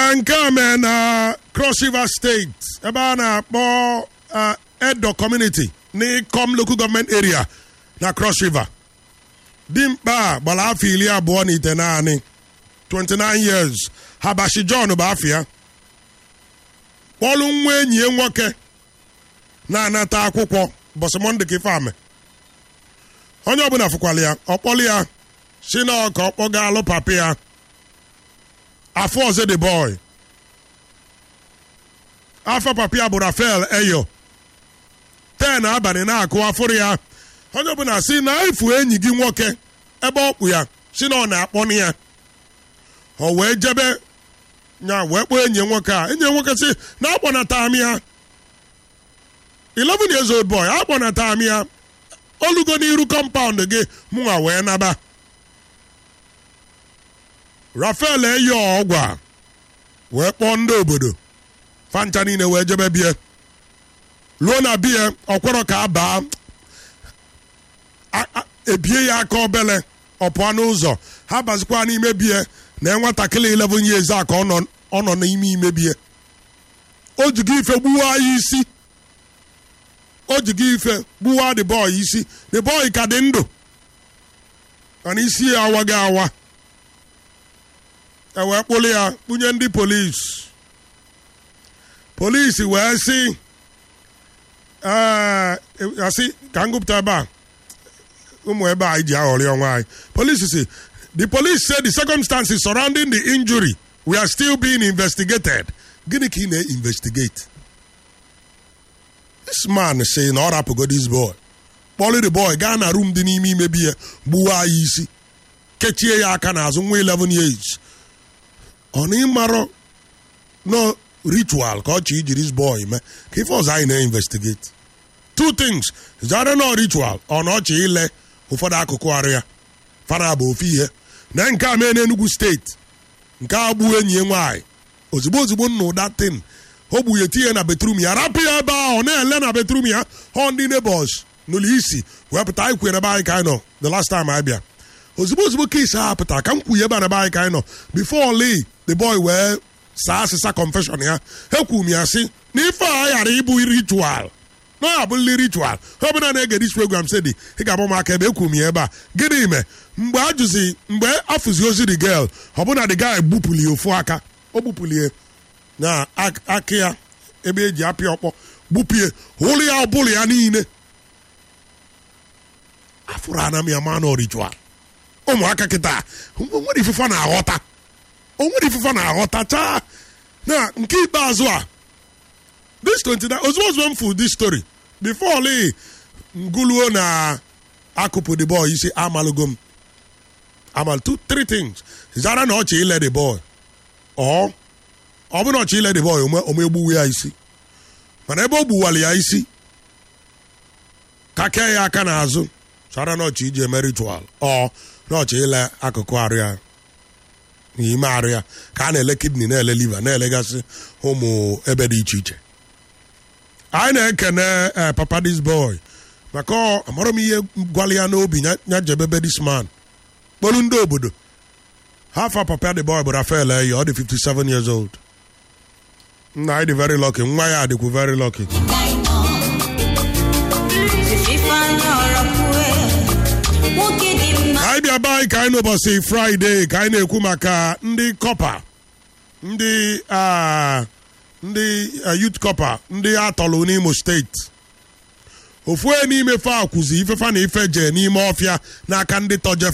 ee nke a mee na cross river steeti ebe a na-akpọ ah, edo community n'ikom local government area na cross river dimkpa a gbara afọ iri abụọ na ite naanị 29 years habashi john bụ afọ ya kpọlụ nwa enyi ya nwoke na-anata akwụkwọ bọsị monde ka ife ame onye ọbụla fụkwala ya ọkpọlụ ya si na ka ọ kpọga alụ papi ya afọ ọzọ the boy afọ papi ya bụ rafael eyo ten abalị na-akụ afụrụ ya onye ọbụla si na efu enyi gị nwoke ebe ọ kpụ ya si na ọ na-akpọnụ ya ọ wee jebe ya wee kpọọ enyi ya nwoke a enyi ya nwoke si na akpọnata m ya 11 years old boy akpọnata m ya olugo n'iru kọmpaụnd gị mụnwa wee naba rafael eyi ọgwa wee kpọọ ndị obodo fancha niile wee jebe bie ruo na bie ọkwọrọ ka a baa a- a- ebie ya aka obele ọ pụọ n'ụzọ ha bazikwa n'ime bie na nwatakịrị 11 years a ka ọ nọ- ọ nọ n'ime ime bie o ji gị ife gbuwa ya isi o ji gị ife gbuwa the boy isi the boy ka dị ndụ mana isi ya awaghị awa e wee kpụrụ ya kpunye ndị polisi polisi wee sị ee asị ka m gụpụta ebe a ụmụ ebe a ji aghọrị ọnwa anyị polisi si the police say the circumstances surrounding the injury we are still being investigated gịnị ka ị na-investigate this man say na ọ rapụgo this boy kpọrọ the boy gaa na room dị n'ime imebi ya gbuwa ya isi kechie ya aka n'azụ nwa 11 years ọ na ịmarọ no ritual ka ọ chọ iji this boy mee ka ife ọzọ anyị na-investigate two things zara no ritual ọ na ọchị ile ụfọdụ akụkụ arụ ya fara bụ ofu ihe na nke a mee n'Enugu steeti nke a gbuo enyi ya nwaanyị ozugbo ozugbo nna ụda tin o gbu ya tinye na betrum ya rapụ ya ebe ahụ ọ na-ele na betrum ya họ ndị neighbors n'ụlọ isi wee pụta anyị kwere ebe anyị ka anyị nọ the last time anyị bịa ozugbo ozugbo kesi ahụ pụtara ka m kwuye ebe a na ebe anyị ka anyị nọ before lee the boy wee saa asịsa confession ya ekwu m ya sị na ife a ghara ịbụ ritual na ọ abụrụli ritual ọ bụla na-ege dis program sị dị ị ga-agba m aka ebe ekwu m ya ebe a gịnị me mgbe a jụzi mgbe afụzi ozi the girl ọ bụna the guy gbupụli ofu aka o gbupulie na ak- aka ya ebe eji apịa ọkpọ gbupie ụlụ ya ọbụla ya niile afụrụ ana m ya ma na ritual ụmụaka kịta nwere ifufe na-aghọta o nwere ifufe na-aghọta chaa na nke ikpeazụ a this 29 ozugbo ozugbo m fụ this story before li nguluo na akụpụ the boy isi amalụgo m amal two three things zara na ọchị ile the boy ọ ọ bụ na ọchị ile the boy ome ome egbuwe ya isi mana ebe o gbuwara ya isi ka kee ya aka n'azụ zara na ọchị iji eme ritual ọ na ọchị ile akụkụ arụ ya n'ime arụ ya ka a na-ele kidney na-ele liver na-elegasị ụmụ ebe dị iche iche anyị na-ekene eh, papa this boy maka ọ amarọ m ihe gwala ya n'obi ya- ya jebebe this man kpolu ndị obodo hafa papa the boy bụ rafael eyi ọ dị 57 years old nna anyị dị very lucky nwa ya dịkwu very lucky ka anyị bịa be anyị ka anyị n'ụbọchị fraịde ka anyị na-ekwu maka ndị kọpa ndị ah, ndị ah, youth kọpa ndị atọlụ n'imo steeti ofu onye n'ime fa akwụzi ifefa na ife jee n'ime ọfịa n'aka ndị tọje